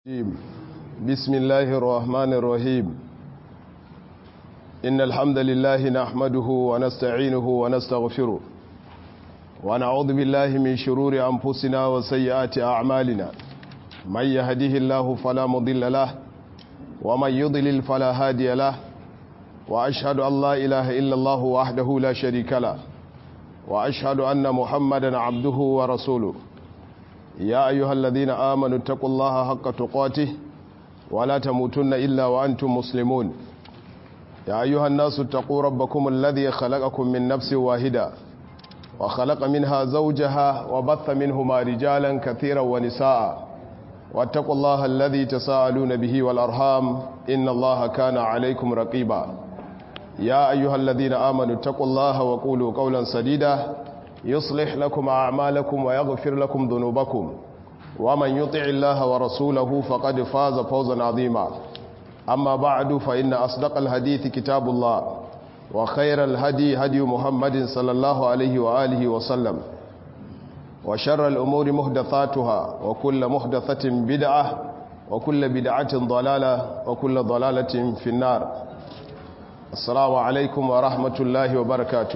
بسم الله الرحمن الرحيم إن الحمد لله نحمده ونستعينه ونستغفره ونعوذ بالله من شرور أنفسنا وسيئات أعمالنا من يهده الله فلا مضل له ومن يضلل فلا هادي له وأشهد أن لا إله إلا الله وحده لا شريك له وأشهد أن محمدا عبده ورسوله يا أيها الذين آمنوا اتقوا الله حق تقاته ولا تموتن إلا وأنتم مسلمون يا أيها الناس اتقوا ربكم الذي خلقكم من نفس واحدة وخلق منها زوجها وبث منهما رجالا كثيرا ونساء واتقوا الله الذي تساءلون به والأرحام إن الله كان عليكم رقيبا يا أيها الذين آمنوا اتقوا الله وقولوا قولا سديدا يصلح لكم أعمالكم ويغفر لكم ذنوبكم ومن يطع الله ورسوله فقد فاز فوزا عظيما أما بعد فإن أصدق الحديث كتاب الله وخير الهدي هدي محمد صلى الله عليه وآله وسلم وشر الأمور محدثاتها وكل محدثة بدعة وكل بدعة ضلالة وكل ضلالة في النار السلام عليكم ورحمة الله وبركاته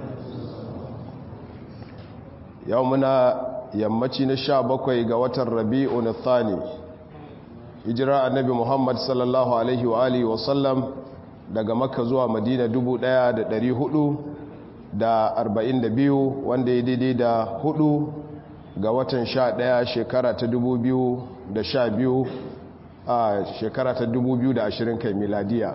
yau muna yammaci na sha bakwai ga watan rabi'u na thani hijira annabi muhammad sallallahu alaihi wa alihi wasallam daga makka zuwa madina 1442 wanda ya daidai da hudu ga watan sha daya shekara ta 2012 a shekara ta 2020 kai miladiya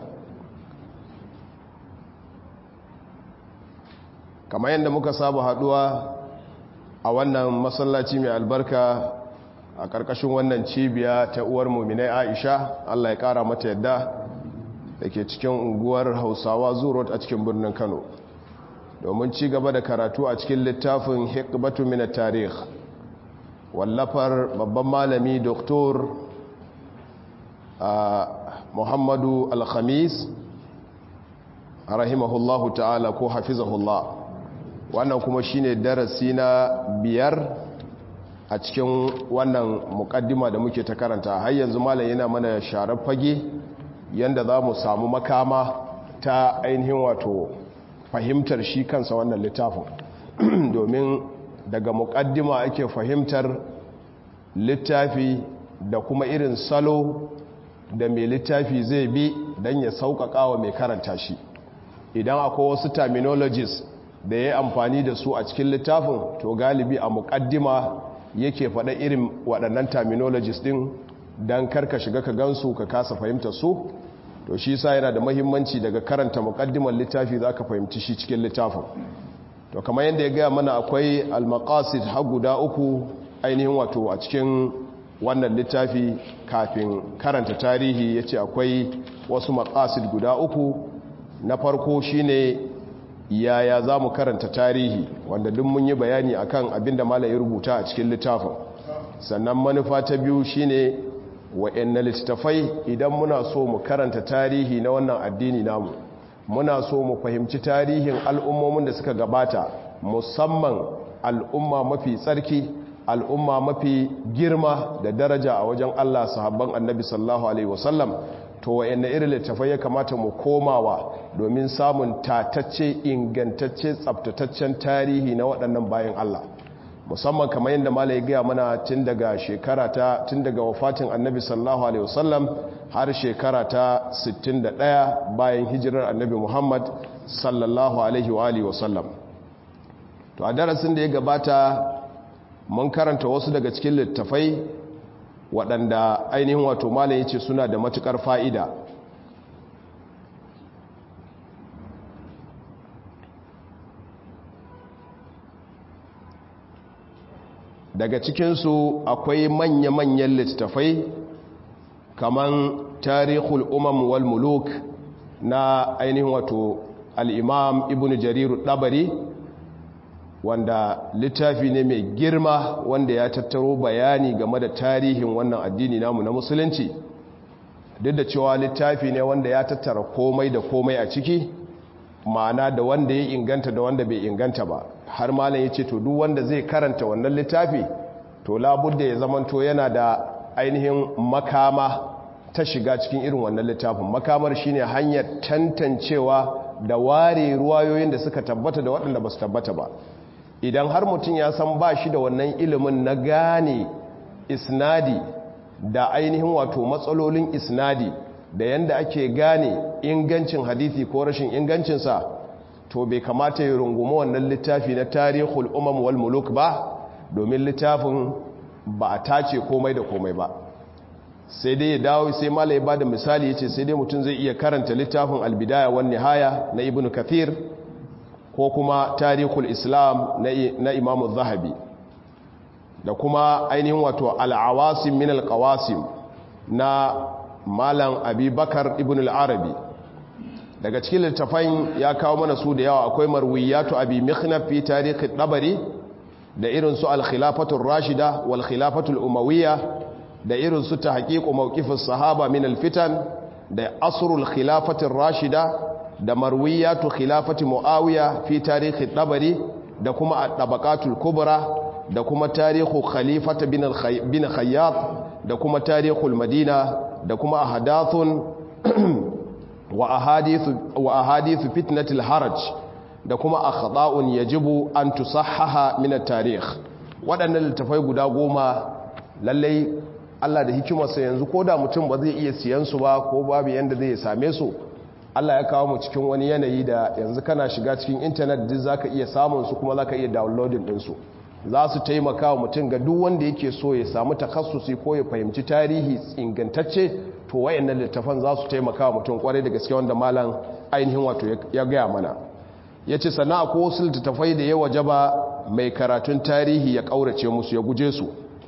kamar yadda muka saba haduwa a wannan masallaci mai albarka a ƙarƙashin wannan cibiya ta uwar muminai aisha allah ya ƙara mata yadda da ke cikin unguwar hausawa zurot a cikin birnin kano domin ci gaba da karatu a cikin littafin hikbatu mina tarih wallafar babban malami doktor muhammadu alhamis rahimahullahu ta'ala ko hafizahullah wannan kuma shine darasi na biyar a cikin wannan mukaddima da muke ta karanta har yanzu malam yana mana sharar fage yanda za mu samu makama ta ainihin wato fahimtar shi kansa wannan littafin domin daga mukaddima ake fahimtar littafi da kuma irin salo da mai littafi zai bi don ya sauƙaƙa wa mai karanta shi idan akwai wasu terminologies da ya yi amfani da su a cikin littafin to galibi a mukaddima yake faɗa irin waɗannan terminologies ɗin don karka shiga ka gansu ka kasa fahimta su to shi sa yana da mahimmanci daga karanta mukaddimar littafi za ka fahimci shi cikin littafin to kamar yadda ya gaya mana akwai almakasid har guda uku ainihin wato a cikin wannan littafi kafin karanta tarihi ya ce akwai wasu makasid guda uku na farko shine yaya za mu karanta tarihi wanda duk mun yi bayani akan abin da malam ya rubuta a cikin littafin sannan manufa ta biyu shine wa'anne littafai idan muna so mu karanta tarihi na wannan addini namu muna so mu fahimci tarihin al'ummomin da suka gabata musamman al'umma mafi tsarki al'umma mafi girma da daraja a wajen Allah sahabban annabi sallallahu alaihi wasallam to wa'anne irin littafai ya kamata mu komawa domin samun tatacce ingantacce tsabtataccen tarihi na waɗannan bayan Allah musamman kamar yadda malai gaya mana tun daga shekara ta tun daga wafatin annabi sallallahu alaihi wasallam har shekara ta 61 bayan hijirar annabi Muhammad sallallahu alaihi wa alihi wasallam to a darasin da ya gabata mun karanta wasu daga cikin littafai waɗanda ainihin wato malam ya ce suna da matuƙar fa'ida daga cikinsu akwai manya-manyan littattafai kaman tarihul umam wal muluk na ainihin wato al'imam ibn jariru ɗabari wanda littafi ne mai girma wanda ya tattaro bayani game da tarihin wannan addini namu na musulunci duk da cewa littafi ne wanda ya tattara komai da komai a ciki ma'ana da wanda ya inganta da wanda bai inganta ba har malam ya ce to duk wanda zai karanta wannan littafi to labudda ya zamanto yana da ainihin makama ta shiga cikin irin wannan littafin makamar shine hanyar tantancewa da ware ruwayoyin da suka tabbata da waɗanda ba su tabbata ba idan har mutum ya san ba shi da wannan ilimin na gane isnadi da ainihin wato matsalolin isnadi da yanda ake gane ingancin hadithi ko rashin ingancinsa to bai kamata ya rungumi wannan littafi na tarihul umam wal muluk ba domin littafin ba a tace komai da komai ba sai dai ya dawo sai malai ba da misali ya ce sai dai mutum zai iya karanta littafin albidaya wan nihaya na ibn kathir ko kuma tarihul islam na imamu zahabi da kuma ainihin wato al'awasim min alƙawasim na malam abubakar ibn al'arabi daga cikin littafan ya kawo mana su da yawa akwai marwiyatu abi mikhnaf fi tarihi dabari da irin su al-khilafatul rashida wal khilafatul umawiyya da irin su tahqiqu mawqifus sahaba min al-fitan da asrul khilafatir rashida da marwiyatu khilafati muawiya fi tarihi dabari da kuma at-tabaqatul kubra da kuma tarihu khalifata bin khayyat da kuma tarihul madina da kuma ahadathun wa ahadithu wa ahadithu fitnatil haraj da kuma akhta'un yajibu an tusahhaha min at-tarikh waɗannan littafai guda goma lallai Allah da hikimarsa yanzu ko da mutum ba zai iya siyan su ba ko babu yanda zai same su Allah ya kawo mu cikin wani yanayi da yanzu kana shiga cikin intanet duk zaka iya samun su kuma zaka iya downloading din su za su taimaka wa mutum ga duk wanda yake so ya samu takassusi ko ya fahimci tarihi ingantacce to wayannan littafan za su taimaka wa mutum kwarai da gaske wanda malam ainihin wato ya gaya mana ya ce sana a wasu littattafai da ya waje ba mai karatun tarihi ya ƙaurace musu ya guje su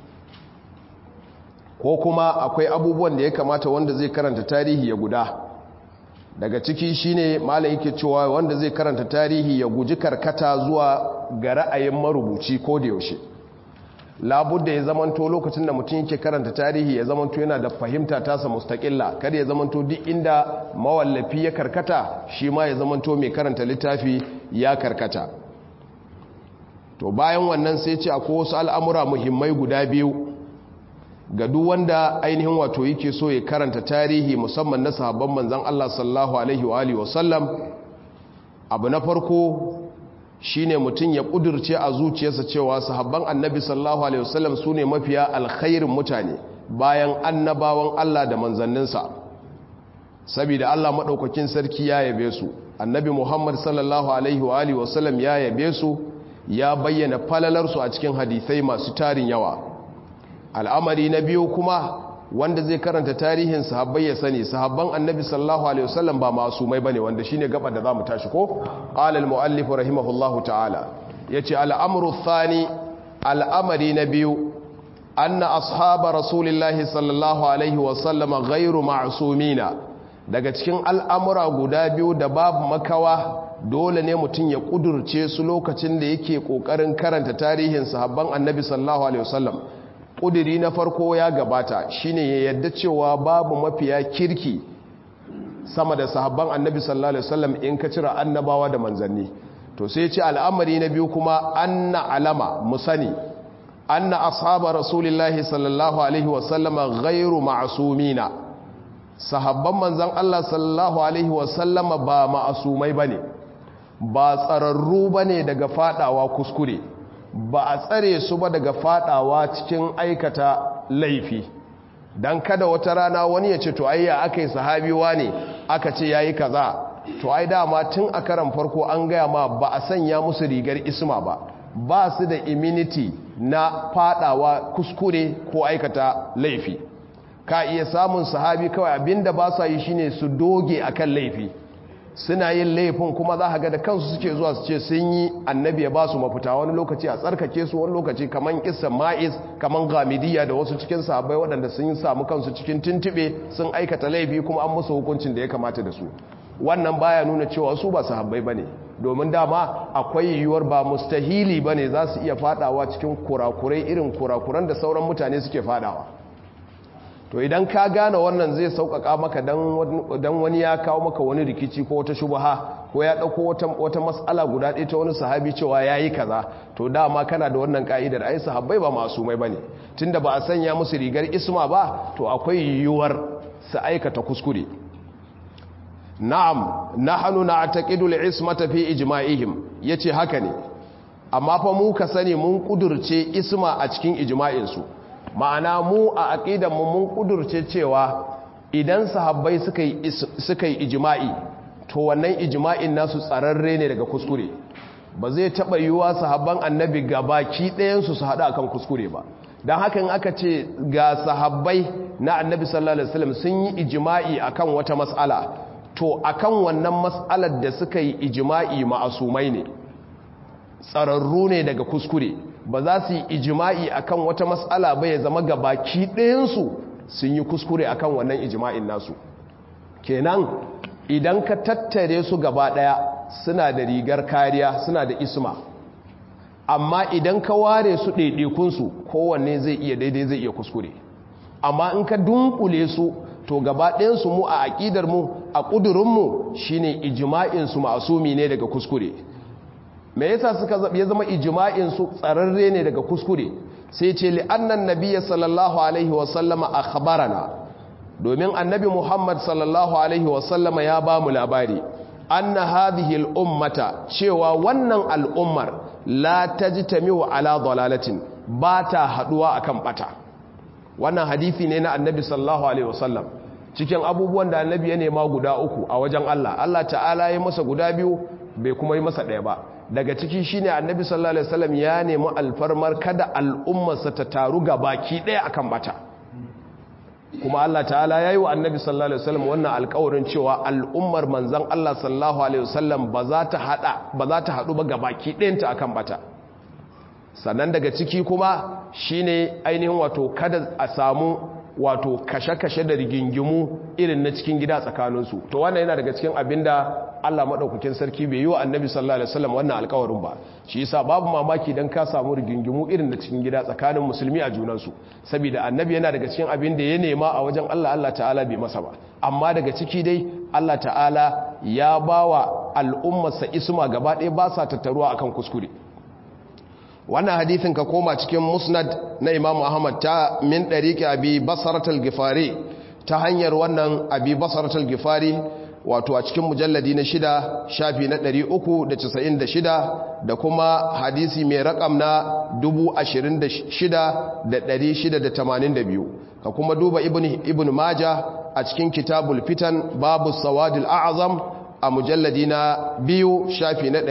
ko kuma akwai abubuwan da ya kamata wanda zai karanta tarihi ya guda daga ciki shine malam yake cewa wanda zai karanta tarihi ya guji karkata zuwa ga ra'ayin marubuci ko da yaushe labudda ya zamanto lokacin da mutum yake karanta tarihi ya zamanto yana da fahimta tasa mustaqilla kada ya zamanto duk inda mawallafi ya karkata shi ma ya zamanto mai karanta littafi ya karkata to bayan wannan sai ce akwai wasu al'amura muhimmai guda biyu ga duk wanda ainihin wato yake so ya karanta tarihi musamman na sahabban manzon Allah sallallahu alaihi wa alihi wasallam abu na farko shine mutum ya kudurce a zuciyarsa cewa sahabban annabi sallallahu alaihi wasallam sune mafiya alkhairin mutane bayan annabawan Allah da manzanninsa saboda Allah madaukakin sarki ya yabe su annabi Muhammad sallallahu alaihi wa alihi wasallam ya yabe su ya bayyana falalarsu a cikin hadisai masu tarin yawa al'amari na biyu kuma wanda zai karanta tarihin sahabbai ya sani sahabban annabi sallallahu alaihi wasallam ba masumai bane wanda shine gaba da zamu tashi ko qala al muallif rahimahullahu ta'ala yace al-amru thani al'amari na biyu anna ashaba rasulillahi sallallahu alaihi wasallam ghairu ma'sumina daga cikin al'amura guda biyu da babu makawa dole ne mutum ya kudurce su lokacin da yake kokarin karanta tarihin sahabban annabi sallallahu alaihi wasallam ƙudiri na farko ya gabata shine ya yadda cewa babu mafiya kirki sama da sahabban annabi sallallahu alaihi wasallam in ka cira annabawa da manzanni to sai ce al'amari na biyu kuma anna alama musani anna ashaba rasulillahi sallallahu alaihi wasallama ghairu ma'sumina sahabban manzan Allah sallallahu alaihi wasallama ba ma'asumai bane ba tsararru bane daga fadawa kuskure ba a tsare su ba daga fadawa cikin aikata laifi dan kada wata rana wani ya ce to ayya aka yi sahabiwa ne aka ce yayi kaza to ai dama tun a karan farko an gaya ma ba a sanya musu rigar isma ba ba su da immunity na fadawa kuskure ko aikata laifi ka iya samun sahabi kawai abinda ba sa yi shine su doge akan laifi suna yin laifin kuma za ga da kansu suke zuwa su ce sun yi annabi ya ba su mafita wani lokaci a tsarkake su wani lokaci kaman kisan ma'is kaman gamidiya da wasu cikin sahabbai waɗanda sun samu kansu cikin tuntube sun aikata laifi kuma an musu hukuncin da ya kamata da su wannan baya nuna cewa su ba sahabbai bane domin dama akwai yiwuwar ba mustahili bane za su iya fadawa cikin kurakurai irin kurakuran da sauran mutane suke fadawa to to idan ka gane wannan zai sauƙaƙa maka dan wani ya kawo maka wani rikici ko wata shubha ko ya ɗauko wata, wata matsala guda ɗaya ta wani sahabi cewa ya yi kaza to dama kana da wannan ka'idar ai sahabbai ba masu mai ba ne tunda ba a sanya musu rigar isma ba to akwai yiwuwar su aikata kuskure na'am nahnu na'taqidu al-ismata fi ijma'ihim yace haka ne amma fa mu ka sani mun kudurce isma a cikin ijma'in su ma'ana mu a aqidan mu mun kudurce cewa idan sahabbai suka yi suka yi ijma'i to wannan ijma'in nasu tsararre ne daga kuskure ba zai taba yiwuwa sahabban annabi gabaki ɗayan su su hada akan kuskure ba don haka in aka ce ga sahabbai na annabi sallallahu alaihi wasallam sun yi ijma'i akan wata mas'ala to akan wannan mas'alar da suka yi ijma'i ma'asumai ne tsararru ne daga kuskure ba za su yi ijma'i akan wata mas'ala ba ya zama gabaki ɗayansu sun yi kuskure akan wannan ijma'in nasu kenan idan ka tattare su gaba ɗaya suna da rigar kariya suna da isma amma idan ka ware su ɗaiɗaikunsu kowanne zai iya daidai zai iya kuskure amma in ka dunkule su to gaba ɗayansu mu a aƙidar mu a ƙudurinmu shine ijma'insu ma'asumi ne daga kuskure me yasa suka ya zama ijma'insu tsararre ne daga kuskure sai ce li'annan nabiyya sallallahu alaihi wasallama akhbarana domin annabi muhammad sallallahu alaihi wasallama ya ba mu labari anna hadhihi al-ummata cewa wannan al'ummar la tajtami'u ala dalalatin ba ta haduwa akan bata wannan hadisi ne na annabi sallallahu alaihi wasallam cikin abubuwan da annabi ya nema guda uku a wajen Allah Allah ta'ala ya masa guda biyu bai kuma yi masa ɗaya ba daga ciki shine annabi sallallahu alaihi wasallam ya nemi alfarmar kada al'ummarsa ta taru ga baki ɗaya akan bata kuma Allah ta'ala ya yi wa annabi sallallahu alaihi wasallam wannan alƙawarin cewa al'ummar manzon Allah sallallahu alaihi wasallam ba za ta hada ba za ta hadu ba ga baki ɗayanta akan bata sannan daga ciki kuma shine ainihin wato kada a samu wato kashe-kashe da rigingimu irin na cikin gida tsakaninsu to wannan yana daga cikin abinda Allah maɗaukakin sarki bai yi wa annabi sallallahu alaihi wasallam wannan alƙawarin ba shi yasa babu mamaki dan ka samu rigingimu irin na cikin gida tsakanin musulmi a junansu saboda annabi yana daga cikin abin da ya nema a wajen Allah Allah ta'ala bai masa ba amma daga ciki dai Allah ta'ala ya bawa al'ummarsa isma gaba ɗaya ba sa tattaruwa akan kuskure wannan hadithin ka koma cikin musnad na imam ahmad ta min ɗariƙi abi basaratul gifari ta hanyar wannan abi basaratul gifari wato a cikin mujalladi na shida shafi na 396 da kuma hadisi mai rakam na 26,682 ka kuma duba ibn maja a cikin kitabul fitan babu sawadul a'azam a mujalladi na biyu shafi na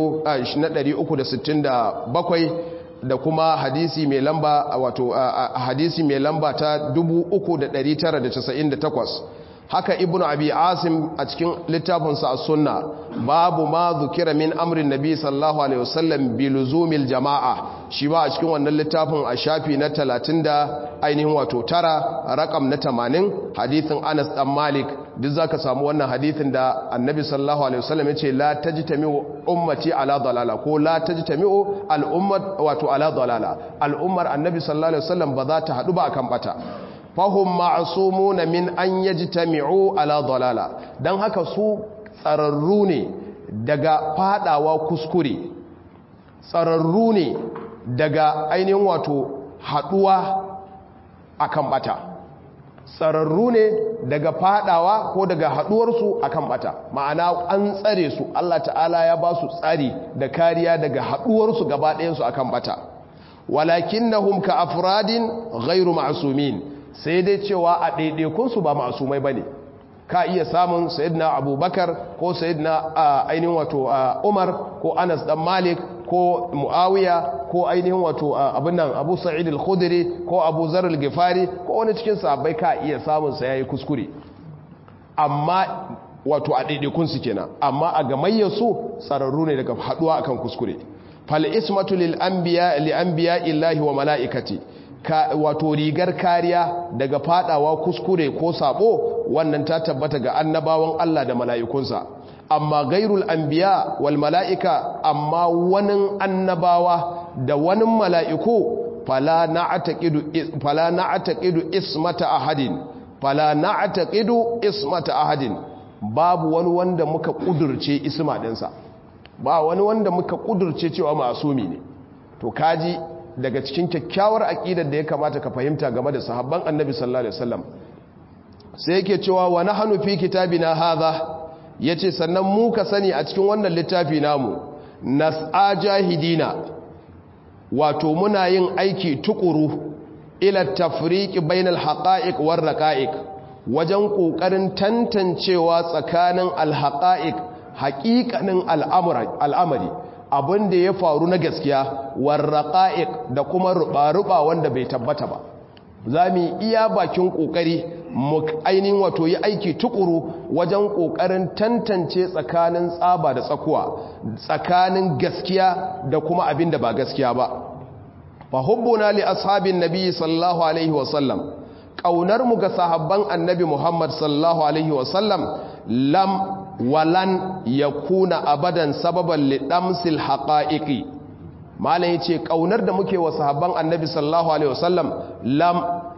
367 da kuma hadisi mai lamba wato hadisi mai lamba ta 3998 haka ibnu abi asim a cikin littafinsa a sunna babu ma zukira min amrin nabi sallallahu alaihi wasallam bi luzumil jama'a shi ba a cikin wannan littafin a shafi na 30 da ainihin wato tara rakam na 80 hadithin Anas dan Malik duk zaka samu wannan hadithin da annabi sallallahu alaihi wasallam yace la tajtami'u ummati ala dalala ko la tajtami'u al ummat wato ala dalala al ummar annabi sallallahu alaihi wasallam ba za ta hadu ba akan bata fahim ma'asumuna min an yajtami'u ala dalala dan haka su tsararru ne daga fadawa kuskure tsararru ne daga ainihin wato haduwa akan bata tsararru ne daga fadawa ko daga haduwarsu akan bata ma'ana an tsare su Allah ta'ala ya ba su tsari da kariya daga haduwarsu gaba ɗayansu akan bata walakinnahum ka afradin ghairu ma'sumin sai dai cewa a ɗaiɗaikunsu ba masumai ba ne ka iya samun sayidina abubakar ko sayidina ainihin wato umar ko anas dan malik ko muawiya ko ainihin wato abin nan abu sa'id al-khudri ko abu zar al-gifari ko wani cikin sahabbai ka iya samun sa yayi kuskure amma wato a ɗaiɗaikunsu kenan amma a gamayyar su tsararru ne daga haɗuwa akan kuskure fal ismatu lil anbiya li anbiya illahi wa malaikati ka wato rigar kariya daga fadawa kuskure ko sabo wannan ta tabbata ga annabawan Allah da mala'ikunsa amma gairul anbiya wal mala'ika amma wani annabawa da wani mala'iku fala na'taqidu fala na'taqidu ismata ahadin fala na'taqidu ismata ahadin babu wani wanda muka kudurce isma dinsa ba wani wanda muka kudurce cewa masumi ne to kaji daga cikin kyakkyawar aqidar da ya kamata ka fahimta game da sahabban annabi sallallahu alaihi wasallam sai yake cewa wa nahnu fi kitabina hadha yace sannan mu ka sani a cikin wannan littafi namu nas'a jahidina wato muna yin aiki tukuru ila tafriqi bainal haqa'iq war raqa'iq wajen kokarin tantancewa tsakanin alhaqa'iq haqiqanin al'amari abin da ya faru na gaskiya war raqa'iq da kuma ruba-ruba wanda bai tabbata ba zamu iya bakin kokari mu ainihin wato yi aiki tukuru wajen kokarin tantance tsakanin tsaba da tsakuwa tsakanin gaskiya da kuma abin da ba gaskiya ba fa hubbuna li ashabin nabi sallallahu alaihi wasallam kaunar mu ga sahabban annabi muhammad sallallahu alaihi wasallam lam walan yakuna abadan sababan li damsil haqa'iqi malam yace kaunar da muke wa sahabban annabi sallallahu alaihi wasallam lam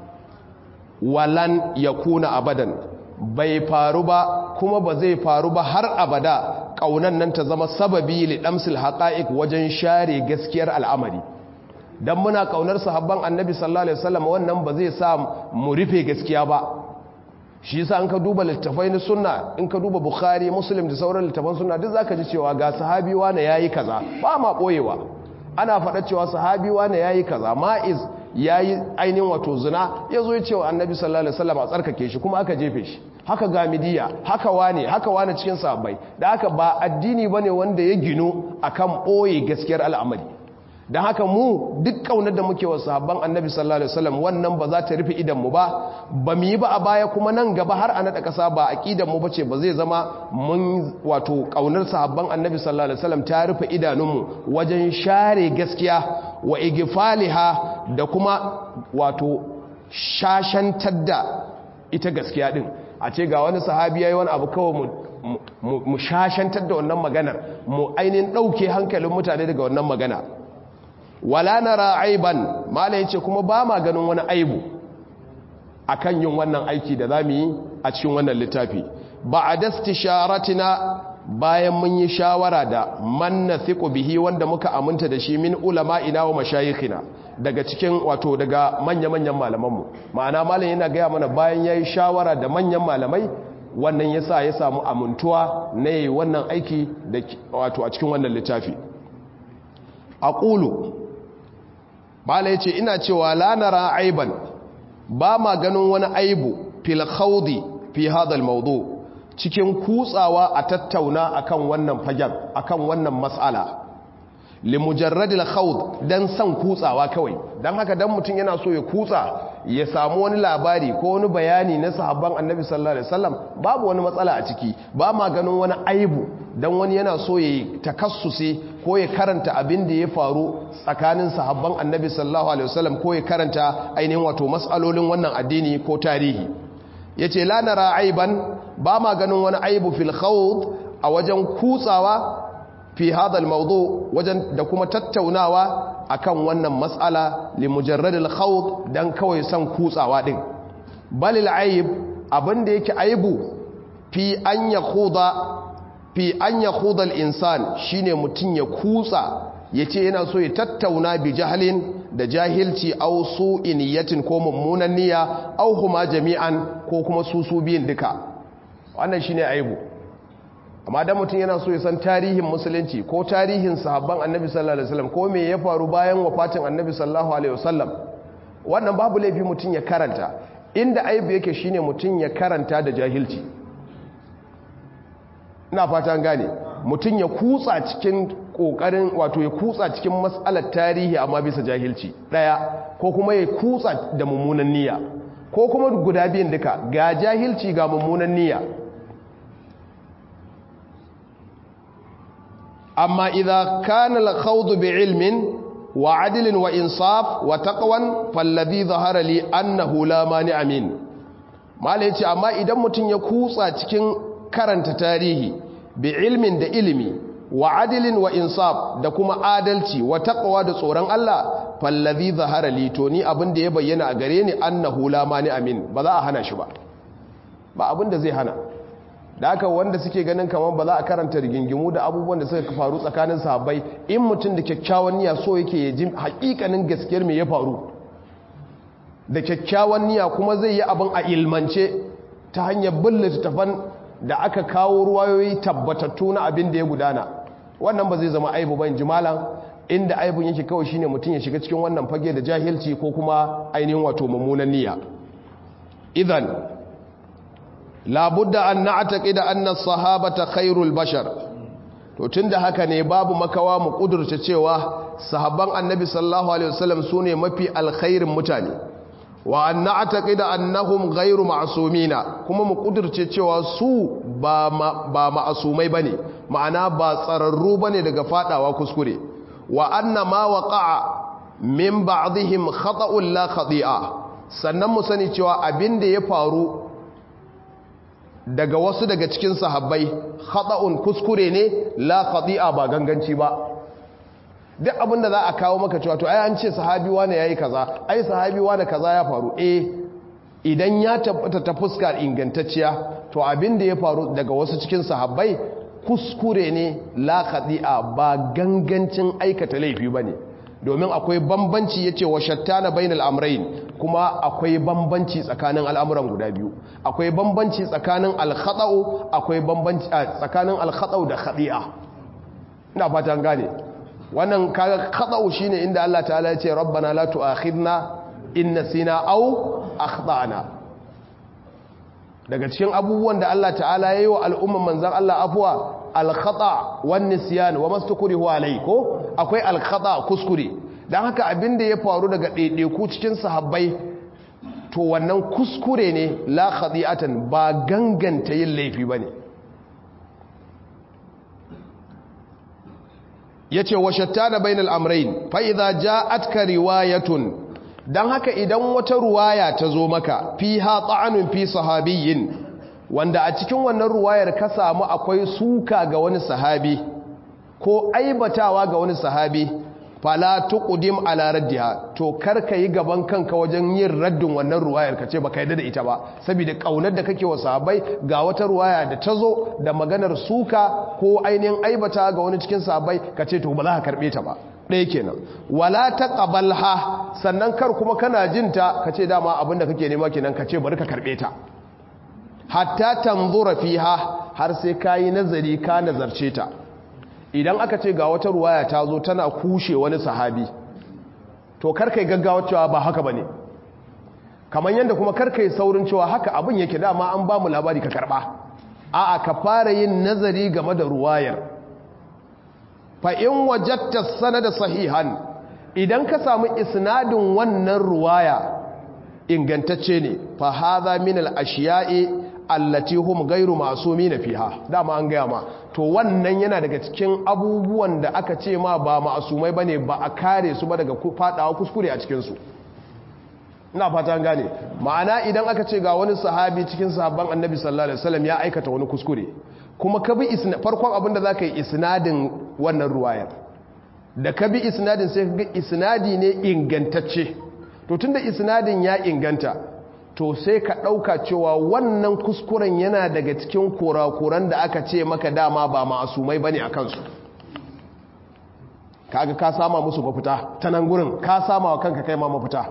walan ya kuna abadan bai faru ba kuma ba zai faru ba har abada ƙaunan nan ta zama sababi li damsil haqa'iq wajen share gaskiyar al'amari dan muna ƙaunar sahabban annabi sallallahu alaihi wasallam wannan ba zai sa mu rufe gaskiya ba shi yasa an ka duba littafai na sunna in ka duba bukhari muslim da sauran littafan sunna duk zaka ji cewa ga sahabi wani yayi kaza ba ma boyewa ana faɗa cewa sahabi wani yayi kaza ma'iz ya yi ainihin wato zina ya zo ya ce wa annabi sallallahu alaihi wasallam a tsarkake shi kuma aka jefe shi haka gamidiya haka wane haka wane cikin sahabbai da haka ba addini bane wanda ya gino akan boye gaskiyar al'amari dan haka mu duk kaunar da muke wa sahabban annabi sallallahu alaihi wasallam wannan ba za ta rufe idan mu ba ba mu yi ba a baya kuma nan gaba har a nada kasa ba aqidan mu bace ba zai zama mun wato kaunar sahabban annabi sallallahu alaihi wasallam ta rufe idanunmu wajen share gaskiya wa igfaliha da kuma wato shashantar da ita gaskiya din a ce ga wani sahabi yayi wani abu kawai mu mu shashantar da wannan maganar mu ainihin dauke hankalin mutane daga wannan magana wala nara aiban mala yace kuma ba ma ganin wani aibu akan yin wannan aiki da zamu yi a cikin wannan littafi ba'da istisharatina bayan mun yi shawara da man nathiqu bihi wanda muka aminta da shi min ulama'ina wa mashayikhina daga cikin wato daga manya-manyan malamanmu ma'ana malam yana gaya mana bayan yayi shawara da manyan malamai wannan yasa ya samu amintuwa na yi wannan aiki da wato a cikin wannan littafi aqulu bala yace ina cewa la nara aiban ba ma ganin wani aibu fil khawdi fi hadha al mawdu' cikin kutsawa a tattauna akan wannan fagen akan wannan matsala limujarradil khawd dan san kutsawa kawai dan haka dan mutum yana so ya kutsa ya samu wani labari ko wani bayani na sahabban annabi sallallahu alaihi wasallam babu wani matsala a ciki ba ma ganin wani aibu dan wani yana so ya takassusi ko ya karanta abin da ya faru tsakanin sahabban annabi sallallahu alaihi wasallam ko ya karanta ainihin wato mas'alolin wannan addini ko tarihi yace la nara aiban ba ma ganin wani aibu fil khawd a wajen kutsawa fi hadha al mawdu wajen da kuma tattaunawa akan wannan mas'ala li mujarrad al khawd dan kawai san kutsawa din bal al aib abinda yake aibu fi an yakhuda fi an yakhuda al insan shine mutun ya kutsa yace yana so ya tattauna bi jahlin da jahilci au su iniyatin ko mummunan niyya au huma jami'an ko kuma su su biyin duka wannan shine aibu amma dan mutum yana so ya san tarihin musulunci ko tarihin sahabban annabi sallallahu alaihi wasallam ko me ya faru bayan wafatin annabi sallallahu alaihi wasallam wannan babu laifi mutum ya karanta inda aibu yake shine mutum ya karanta da jahilci ina fatan gane mutum ya kutsa cikin kokarin wato ya kutsa cikin matsalar tarihi amma bisa jahilci daya ko kuma ya kutsa da mummunan niyya ko kuma guda biyan duka ga jahilci ga mummunan niyya amma idza kana al-khawd bi'ilmin wa 'adlin wa insaf wa taqwan falladhi dhahara li annahu la mani'a min mala yace amma idan mutun ya kutsa cikin karanta tarihi bi ilmin da ilimi wa adilin wa insaf da kuma adalci wa taqwa da tsoron Allah fallazi zahara li to ni abin da ya bayyana a gare ni annahu la mani amin ba za a hana shi ba ba abin da zai hana da haka wanda suke ganin kamar ba za a karanta rigingimu da abubuwan da suka faru tsakanin sahabbai in mutum da kyakkyawan niyya so yake ya ji hakikanin gaskiyar me ya faru da kyakkyawan niyya kuma zai yi abin a ilmance ta hanyar bin littattafan da aka kawo ruwayoyi tabbatattu na abin da ya gudana wannan ba zai zama aibu ba jimalan inda aibun yake kawai shine mutum ya shiga cikin wannan fage da jahilci ko kuma ainihin wato mummunan niyya idan labudda an na'taqida anna as-sahabata khairul bashar to tunda haka ne babu makawa mu kudurta cewa sahabban annabi sallallahu alaihi wasallam sune mafi alkhairin mutane wa an na'taqida annahum ghairu ma'sumina kuma mu kudurce cewa su ba ba ma'asumai bane ma'ana ba tsararru bane daga fadawa kuskure wa anna ma waqa'a min ba'dihim khata'un la khati'a sannan mu sani cewa abinda ya faru daga wasu daga cikin sahabbai khata'un kuskure ne la khati'a ba ganganci ba duk abinda za a kawo maka cewa to ai an ce sahabi wani yayi kaza ai sahabi wani kaza ya faru eh idan ya tabbata ta fuskar ingantacciya to abinda ya faru daga wasu cikin sahabbai kuskure ne la khati'a ba gangancin aikata laifi bane domin akwai bambanci yace wa shattana bainal amrayn kuma akwai bambanci tsakanin al'amuran guda biyu akwai bambanci tsakanin al-khata'u akwai bambanci tsakanin al-khata'u da khati'a ina fatan gane wannan kaga khata'u shine inda Allah ta'ala ya ce rabbana la tu'akhidna in nasina aw akhtana daga cikin abubuwan da Allah ta'ala ya yi wa al'umman manzan Allah afuwa alkhata wan nisyan wa mastukrihu alai ko akwai alkhata kuskure dan haka abin da ya faru daga ɗaiɗaiku cikin sahabbai to wannan kuskure ne la khadi'atan ba ganganta yin laifi bane yace wa shattana bainal amrayn fa idza ja'atka riwayatun don haka idan wata ruwaya ta zo maka fi ha ta'anun fi sahabiyin wanda a cikin wannan ruwayar ka samu akwai suka ga wani sahabi ko aibatawa ga wani sahabi fala tuqdim ala raddiha to karka yi gaban kanka wajen yin raddin wannan ruwayar kace baka yarda da ita ba saboda kaunar da kake wa sahabbai ga wata ruwaya da ta zo da maganar suka ko ainihin aibata ga wani cikin sahabbai kace to ba za ka karbe ta ba ɗaya kenan wala ta ƙabalha sannan kar kuma kana jinta ka ce dama abinda kake nema kenan ka ce bari ka karɓe ta hatta tanzura fiha har sai ka yi nazari ka nazarce ta idan aka ce ga wata ruwaya ta zo tana kushe wani sahabi to kar kai gaggawa cewa ba haka bane kamar yadda kuma kar kai saurin cewa haka abin yake dama an ba mu labari ka karɓa a'a ka fara yin nazari game da ruwayar fa'in wajatta sanada sahihan idan ka samu isnadin wannan ruwaya ingantacce ne fa haza min al-ashiya'i allati hum ghayru ma'sumin fiha dama an gaya ma to wannan yana daga cikin abubuwan da aka ce ma ba ma'asumai bane ba a kare su ba daga fadawa kuskure a cikin su ina fata gane ma'ana idan aka ce ga wani sahabi cikin sahabban annabi sallallahu alaihi wasallam ya aikata wani kuskure kuma ka bi farkon abinda za ka yi isnadin wannan ruwayar da ka bi isnadin sai ka ga isnadi ne ingantacce to tunda isnadin ya inganta to sai ka ɗauka cewa wannan kuskuren yana daga cikin kurakuran da aka ce maka dama ba ma'asumai bane a kansu kaga ka sama musu mafita ta nan gurin ka sama wa kanka kai ma mafita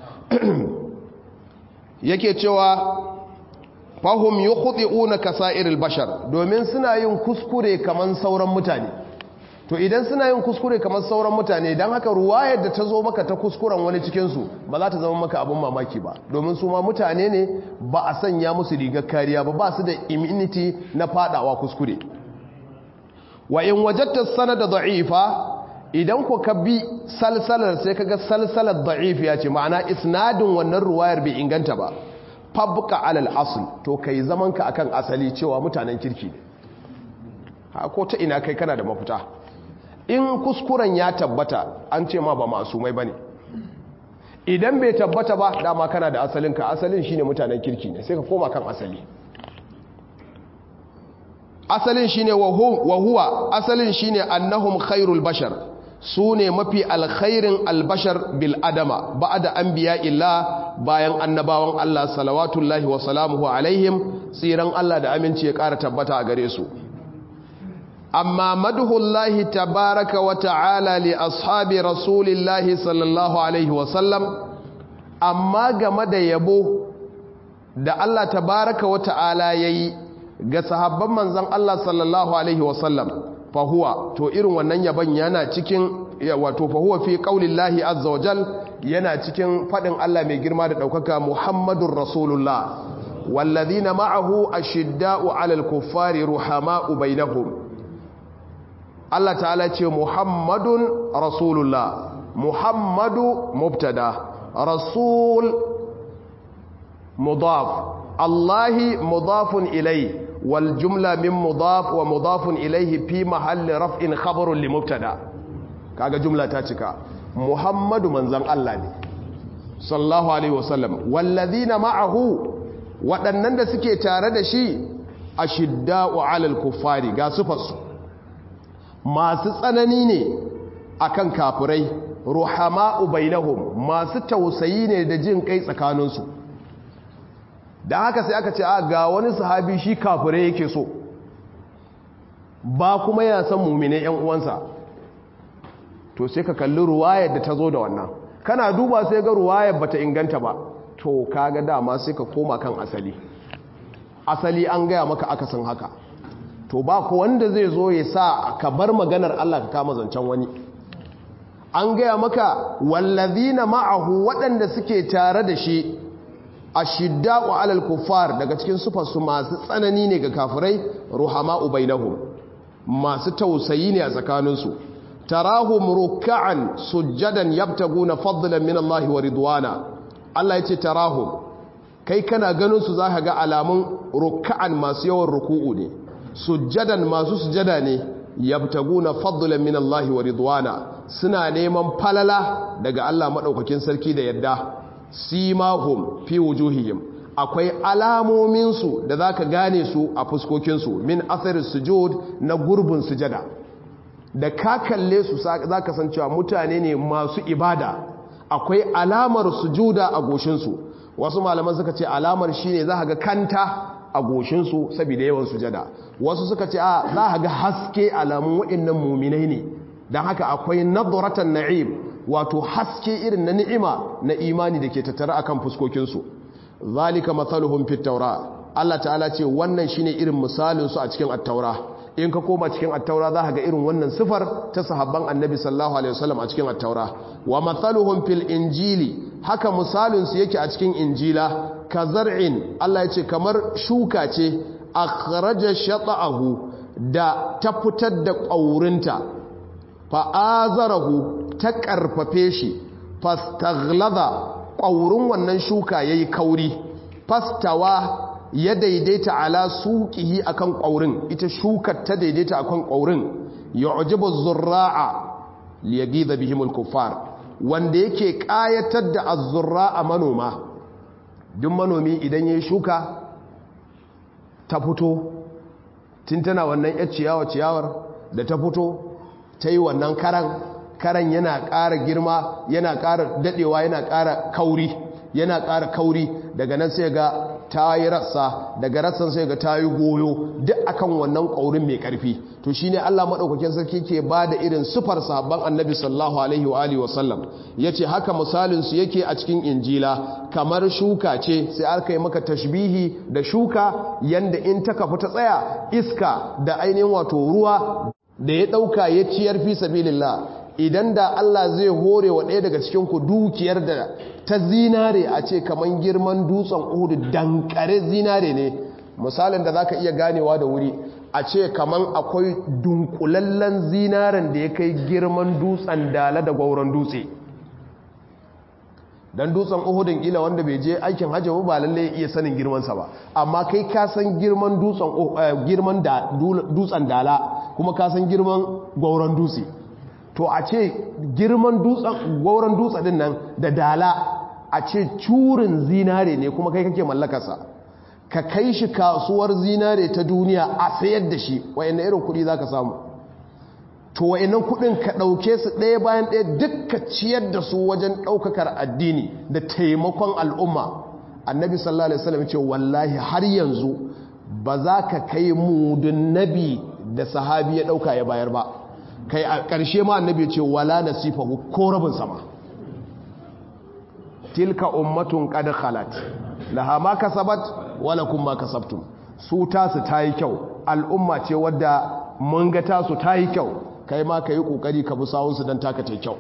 yake cewa fahim yi kuɗi'una kasa'iril bashar domin suna yin kuskure kamar sauran mutane to idan suna yin kuskure kamar sauran mutane don haka ruwayar da ta zo maka ta kuskuren wani cikinsu ba za ta zama maka abin mamaki ba domin su ma mutane ne ba a sanya musu rigar kariya ba ba su da immunity na fadawa kuskure wa in wajatta sanada da'ifa idan ku ka bi salsalar sai kaga salsalar da'ifiya ce ma'ana isnadin wannan ruwayar bai inganta ba fabka alal asl to kai zaman ka akan asali cewa mutanen kirki ne ha ko ta ina kai kana da mafita in kuskuren ya tabbata an ce ma ba masumai bane idan bai tabbata ba dama kana da asalin ka asalin shine mutanen kirki ne sai ka koma kan asali asalin shine wa huwa asalin shine annahum khairul bashar su ne mafi alkhairin albashar bil adama ba'da anbiya illa bayan annabawan Allah salawatullahi wa salamuhu alaihim tsiran Allah da aminci ya ƙara tabbata a gare su amma madhullahi tabaraka wa ta'ala li ashabi rasulillahi sallallahu alaihi wa sallam amma game da yabo da Allah tabaraka wa ta'ala yayi ga sahabban manzon Allah sallallahu alaihi wa sallam fahuwa to irin wannan yaban yana cikin wato fahuwa fi qaulillahi azza wajal yana cikin fadin Allah mai girma da daukaka Muhammadur Rasulullah walladhina ma'ahu ashidda'u 'alal kuffari ruhama'u bainahum Allah ta'ala ce Muhammadun Rasulullah Muhammadu mubtada Rasul mudaf Allahi mudafun ilayhi والجملة من مضاف ومضاف إليه في محل رفع خبر لمبتدا kaga jumla ta cika Muhammadu manzon Allah ne sallallahu alaihi wasallam wallazina ma'ahu waɗannan da suke tare da shi ashidda'u 'alal kuffari ga sufarsu masu tsanani ne akan kafirai ruhama'u bainahum masu tausayi ne da jin kai tsakaninsu da haka sai aka ce a ga wani sahabi shi kafirai yake so ba kuma ya san mumine yan uwansa to sai ka kalli ruwayar da ta zo da wannan kana duba sai ga ruwayar bata inganta ba to kaga dama sai ka koma kan asali asali an gaya maka akasin haka to ba ku wanda zai zo ya sa ka bar maganar Allah ka kama zancen wani an gaya maka wallazina ma'ahu waɗanda suke tare da shi ashiddaqu alal kuffar daga cikin sufarsu masu tsanani ne ga kafirai ruhama'u bainahum masu tausayi ne a tsakaninsu tarahum ruk'an sujjadan yabtaguna fadlan min Allah wa ridwana Allah yace tarahum kai kana ganin su zaka ga alamun ruk'an masu yawan ruku'u ne sujjadan masu sujada ne yabtaguna fadlan min Allah wa ridwana suna neman falala daga Allah madaukakin sarki da yadda simahum fi wujuhihim akwai alamominsu da zaka gane su a fuskokinsu min athari sujud na gurbin sujada da ka kalle su zaka san cewa mutane ne masu ibada akwai alamar sujuda a goshinsu wasu malaman suka ce alamar shine za ga kanta a goshinsu saboda yawan sujada wasu suka ce a za ga haske alamun waɗannan muminai ne don haka akwai nadratan na'im wato haske irin na ni'ima na imani da ke tattara akan fuskokinsu zalika mathaluhum fit taura Allah ta'ala ce wannan shine irin misalin su a cikin at-taura in ka koma cikin at-taura za ka ga irin wannan sifar ta sahabban annabi sallallahu alaihi wasallam a cikin at-taura wa mathaluhum fil injili haka misalin su yake a cikin injila ka zar'in Allah ya ce kamar shuka ce akhraja shata'ahu da ta fitar da ƙaurinta fa'azarahu ta ƙarfafe shi fastaglaza ƙaurin wannan shuka ya yi kauri fastawa ya daidaita ala suƙihi akan ƙaurin ita shukar ta daidaita akan ƙaurin ya ujibu zurra'a liyagi da bihimul kuffar wanda yake ƙayatar da azurra'a manoma duk manomi idan ya shuka ta fito tun tana wannan ya ciyawa ciyawar da ta fito ta yi wannan karan karan yana ƙara girma yana ƙara daɗewa yana ƙara kauri yana ƙara kauri daga nan sai ga ta yi rassa daga rassan sai ga ta yi goyo duk akan wannan ƙaurin mai ƙarfi to shi ne allah maɗaukakin sarki ke ba da irin sufar sabon annabi sallahu alaihi wa alihi wasallam ya ce haka misalinsu yake a cikin injila kamar shuka ce sai aka yi maka tashbihi da shuka yanda in ta kafu ta tsaya iska da ainihin wato ruwa da ya ɗauka ya ciyar fi sabilillah idan da Allah zai hore wa ɗaya daga cikin ku dukiyar da ta zinare a ce kaman girman dutsen uhudu dankare zinare ne misalin da zaka iya ganewa da wuri a ce kaman akwai dunkulallen zinaren da ya kai girman dutsen dala da gwauron dutse dan dutsen uhudun kila wanda bai je aikin hajji ba lalle ya iya sanin girmansa ba amma kai ka san girman dutsen girman da dutsen dala kuma ka san girman gwauron dutse to a ce girman dutsen gwauron dutse din nan da dala a ce curin zinare ne kuma kai kake mallakarsa ka kai shi kasuwar zinare ta duniya a sayar da shi wayannan irin kuɗi za ka samu to wayannan kuɗin ka ɗauke su ɗaya bayan ɗaya dukka ciyar da su wajen ɗaukakar addini da taimakon al'umma annabi sallallahu alaihi wasallam ce wallahi har yanzu ba za ka kai mudun nabi da sahabi ya ɗauka ya bayar ba kai a ƙarshe ma annabi ce wala nasifahu ko rabin sama tilka ummatun qad khalat laha ma kasabat wala kum ma kasabtum su tasu tayi kyau al'umma ce wadda mun ga tasu tayi kyau kai ma kai kokari ka bi sawun su dan taka tai kyau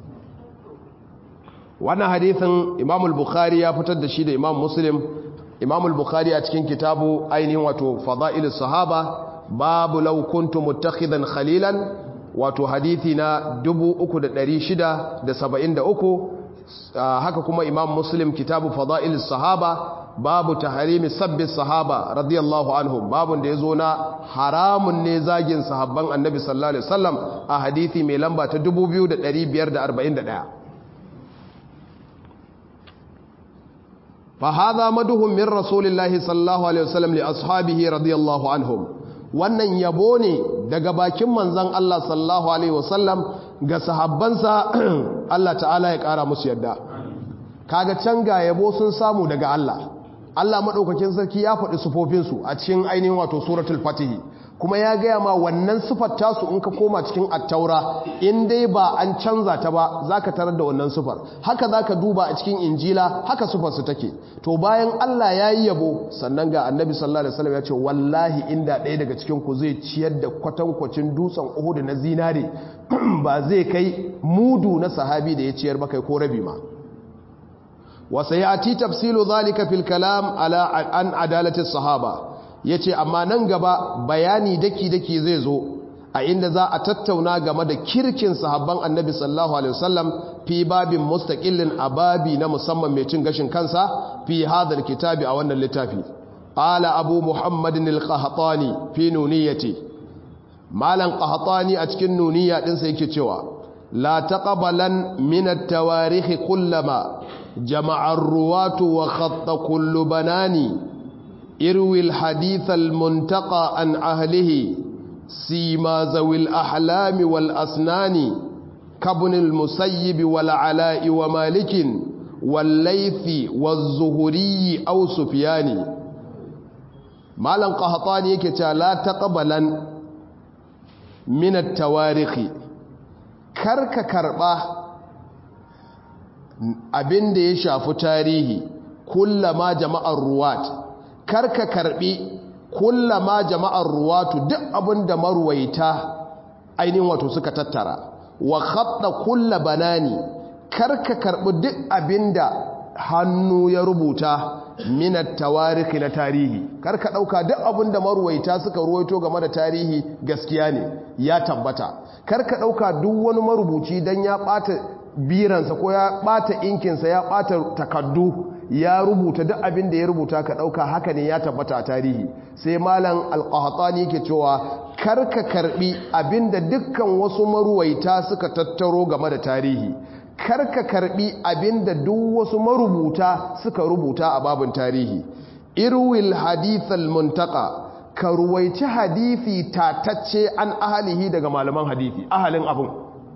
wannan hadisin Imam al-Bukhari ya fitar da shi da Imam Muslim Imam al-Bukhari a cikin kitabu ainihin wato Fada'ilus Sahaba babu law kuntum muttakhidan khalilan wato hadithi na 3673 haka kuma imam muslim kitabu fada'il sahaba babu taharimi sabbi sahaba radiyallahu anhum babun da yazo na haramun ne zagin sahabban annabi sallallahu alaihi wasallam a hadithi mai lamba ta 2541 fa hadha maduhum min rasulillahi sallallahu alaihi wasallam li ashabihi radiyallahu anhum wannan yabo ne daga bakin manzan Allah sallallahu Alaihi wasallam ga sahabbansa Allah ta'ala ya ƙara musu yadda kaga can ga yabo sun samu daga Allah Allah maɗaukakin sarki ya faɗi sufofinsu a cikin ainihin wato suratul fatihi kuma ya gaya ma wannan sufar tasu in ka koma cikin attaura in dai ba an canza ta ba za ka tarar da wannan sufar haka za ka duba a cikin injila haka sufarsu take to bayan allah ya yi yabo sannan ga annabi sallallahu alaihi wasallam ya ce wallahi inda ɗaya daga cikin ku zai ciyar da kwatankwacin dutsen uhudu na zinare ba zai kai mudu na sahabi da ya ciyar ba kai ko rabi ma wasa ya ti tafsilu zalika fil kalam ala an adalatis sahaba ya ce amma nan gaba bayani daki-daki zai zo a inda za a tattauna game da kirkin sahabban annabi sallallahu alaihi wasallam fi babin mustaqillin a babi na musamman mai cin gashin kansa fi hadhal kitabi a wannan littafi qala abu muhammadin al-qahtani fi nuniyati malan qahtani a cikin nuniya din sa yake cewa la taqabalan min at-tawarikh kullama jama'a ar-ruwatu wa khatta kullu banani اروي الحديث المنتقى عن أهله سيما ذوي الأحلام والأسنان كابن المسيب والعلاء ومالك والليث والزهري أو سفيان مالا قهطاني يكتا لا تقبلا من التواريخ كرك كربا abin da ya shafi tarihi kullama jama'ar ruwat karka karbi kullama jama'ar ruwatu duk abinda marwaita ainihin wato suka tattara wa khatta kulla banani karka karbi duk abinda hannu ya rubuta minat tawarikhi na tarihi karka dauka duk abinda marwaita suka ruwaito game da tarihi gaskiya ne ya tabbata karka dauka duk wani marubuci dan ya bata biransa ko ya bata inkinsa ya bata takaddu ya rubuta duk abin da ya rubuta ka ɗauka haka ne ya tabbata a tarihi sai malam alƙahatani yake cewa karka karbi abin da dukkan wasu maruwaita suka tattaro game da tarihi karka karbi abin da duk wasu marubuta suka rubuta a babin tarihi irwil hadithal muntaka ka ruwaici hadithi tatacce an ahalihi daga malaman hadithi ahalin abin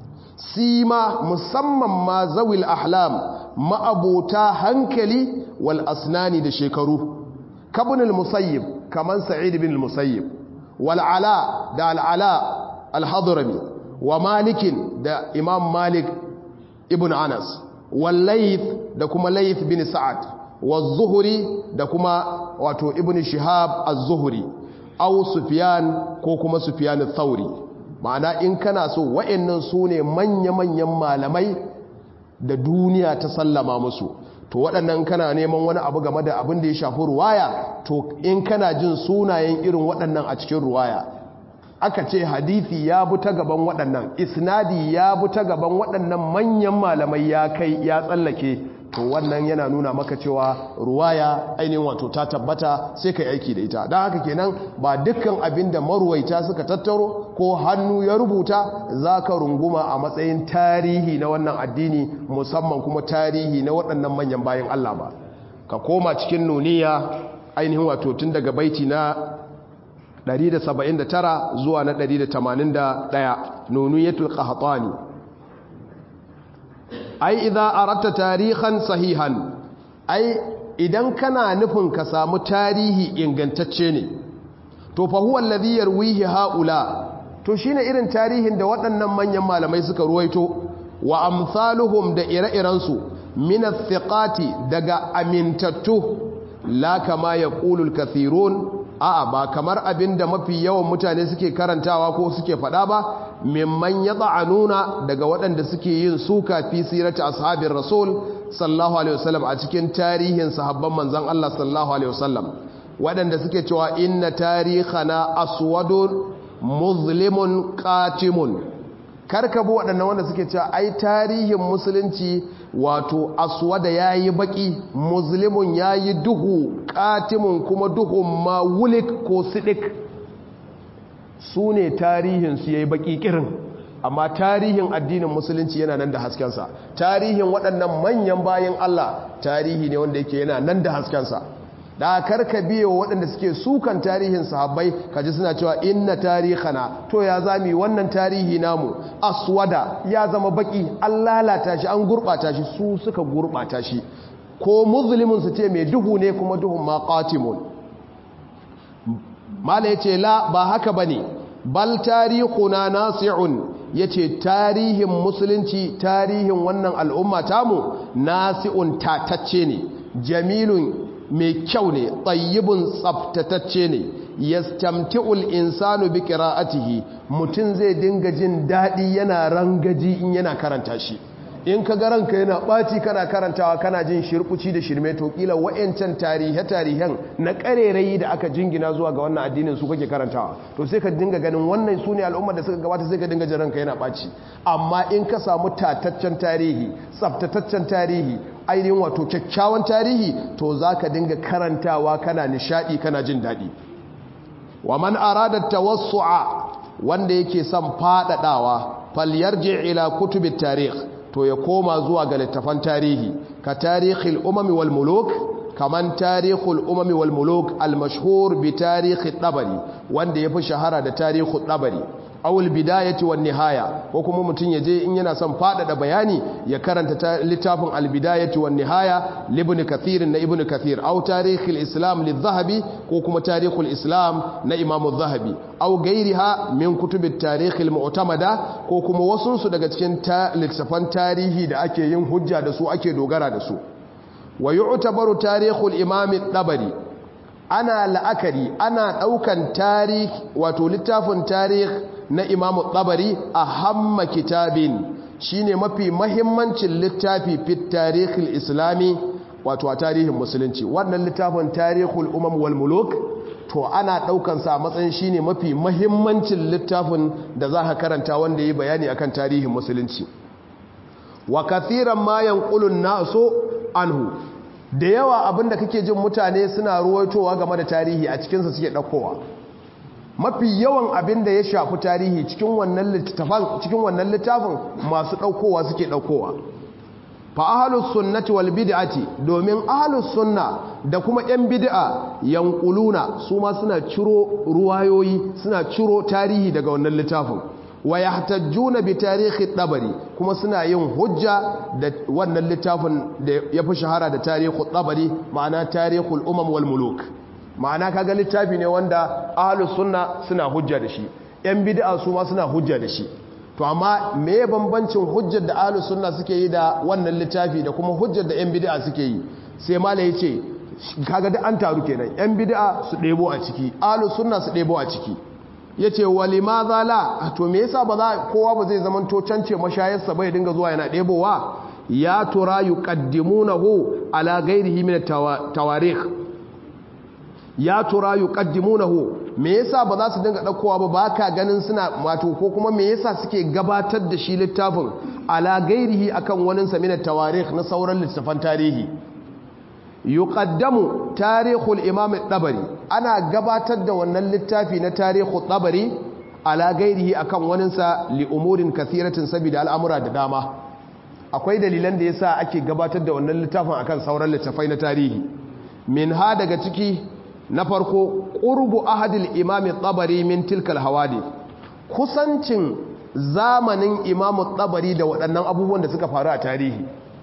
sima musamman ma zawil ahlam ma'abota hankali wal asnani da shekaru kabin al-musayyib kaman sa'id bin al-musayyib wal ala da al-ala al-hadrami wa malikin da imam malik ibn anas wal layth da kuma layth bin sa'ad wa zuhri da kuma wato ibn shihab az-zuhri aw sufyan ko kuma sufyan ath-thawri ma'ana in kana so wa'annan su ne manya-manyan malamai da duniya ta sallama musu to waɗannan kana neman wani abu game da abin da ya shafi ruwaya to in kana jin sunayen irin waɗannan a cikin ruwaya aka ce hadithi ya bi ta gaban waɗannan isnadi ya bi ta gaban waɗannan manyan malamai ya kai ya tsallake to wannan yana nuna maka cewa ruwaya ainihin wato ta tabbata sai kai aiki da ita don haka kenan ba dukkan abin da maruwaita suka tattaro ko hannu ya rubuta za ka runguma a matsayin tarihi na wannan addini musamman kuma tarihi na waɗannan manyan bayan Allah ba ka koma cikin nuniya ainihin wato tun daga baiti na 179 zuwa na 181 nuniyatul qahtani ai idza aratta tarihan sahihan ai idan kana nufin ka samu tarihi ingantacce ne to fa huwa alladhi yarwihi haula to shine irin tarihin da waɗannan manyan malamai suka ruwaito wa amsaluhum da ire-irensu min athiqati daga amintattu la kama yaqulu al-kathirun a'a ba kamar abinda mafi yawan mutane suke karantawa ko suke faɗa ba mimman yad'anuna daga waɗanda suke yin suka fi sirati ashabir rasul sallallahu alaihi wasallam a cikin tarihin sahabban manzon Allah sallallahu alaihi wasallam waɗanda suke cewa inna tarihana aswadun muzlimun qatimun karkabu waɗannan wanda suke cewa ai tarihin musulunci wato aswada yayi baki muslimun yayi duhu qatimun kuma duhun ma wulik ko sidik su ne tarihin su yayi baki kirin amma tarihin addinin musulunci yana nan da haskensa tarihin waɗannan manyan bayan Allah tarihi ne wanda yake yana nan da haskensa da karka biyo waɗanda suke sukan tarihin sahabbai kaji suna cewa inna tarihana to ya zami wannan tarihi namu aswada ya zama baki an lalata shi an gurɓata shi su suka gurɓata shi ko muslimin su ce mai duhu ne kuma duhun ma qatimun mala yace la ba haka bane bal tarihuna nasi'un yace tarihin musulunci tarihin wannan al'umma tamu nasi'un tatacce ne jamilun mai kyau ne tsayibin tsaftatacce ne yastamti'ul insanu bi qira'atihi mutun zai dinga jin dadi yana rangaji in yana karanta shi in ka ga ranka yana ɓaci kana karantawa kana jin shirkuci da shirme to kila wa'yancan tarihe-tarihen na ƙarerayi da aka jingina zuwa ga wannan addinin su kake karantawa to sai ka dinga ganin wannan su ne al'ummar da suka gabata sai ka dinga jin ranka yana ɓaci amma in ka samu tataccen tarihi tsaftataccen tarihi ainihin wato kyakkyawan tarihi to za ka dinga karantawa kana nishaɗi kana jin daɗi wa man arada tawassu'a wanda yake son faɗaɗawa falyarji ila kutubit tarikh to ya koma zuwa ga littafan tarihi ka tarihil umami wal muluk kaman tarihul umami wal muluk al mashhur bi tarihi dabari wanda yafi shahara da tarihul dabari awul bidayati wan nihaya ko kuma mutun yaje in yana son fadada bayani ya karanta littafin al bidayati wan nihaya libn kathir na ibn kathir aw tarihul islam lidh-dhahabi ko kuma tarihul islam na imam adh-dhahabi aw gairiha min kutubit tarihil mu'tamada ko kuma wasun su daga cikin littafan tarihi da ake yin hujja da su ake dogara da su wa yu'tabaru tarihul imam ad-dabari ana la'akari ana daukan tarih wato littafin tarih na imamu tsabari a hamma kitabin shine mafi mahimmancin littafi fit tarihil islami wato a tarihin musulunci wannan littafin tarihul umam wal muluk to ana daukansa a matsayin shine mafi mahimmancin littafin da za ka karanta wanda yi bayani akan tarihin musulunci wa kathiran ma yanqulun nasu anhu da yawa abinda kake jin mutane suna ruwaitowa game da tarihi a cikinsa suke ɗaukowa mafi yawan abin da ya shafi tarihi cikin wannan littafin cikin wannan littafin masu ɗaukowa suke ɗaukowa fa ahlus sunnati wal bid'ati domin ahlus sunna da kuma yan bid'a yanquluna su ma suna ciro ruwayoyi suna ciro tarihi daga wannan littafin wa yahtajjuna bi tarihi dabari kuma suna yin hujja da wannan littafin da ya fi shahara da tarihi dabari ma'ana tarihul umam wal muluk ma'ana kaga littafi ne wanda ahlus sunna suna hujja da shi yan bid'a su ma suna hujja da shi to amma me bambancin hujjar da ahlus sunna suke yi da wannan littafi da kuma hujjar da yan bid'a suke yi sai mala yace kaga da an taru kenan yan bid'a su ɗebo a ciki ahlus sunna su ɗebo a ciki yace walimadha la to me yasa ba za kowa ba zai zaman to cance mashayarsa bai dinga zuwa yana ɗebowa ya tura yuqaddimunahu ala ghairihi min tawarikh ya tura yuqaddimunahu me yasa ba za su dinga daukowa ba baka ganin suna wato ko kuma me yasa suke gabatar da shi littafin ala gairihi akan wani sa min tawarikh na sauran littafan tarihi yuqaddamu tarihul imam dabari ana gabatar da wannan littafi na tarihul dabari ala gairihi akan wani sa li umurin kathiratin sabida al'amura da dama akwai dalilan da yasa ake gabatar da wannan littafin akan sauran littafai na tarihi min ha daga ciki na farko qurbu ahadil imam tabari min tilkal hawadi kusancin zamanin imam tabari da waɗannan abubuwan da suka faru a tarihi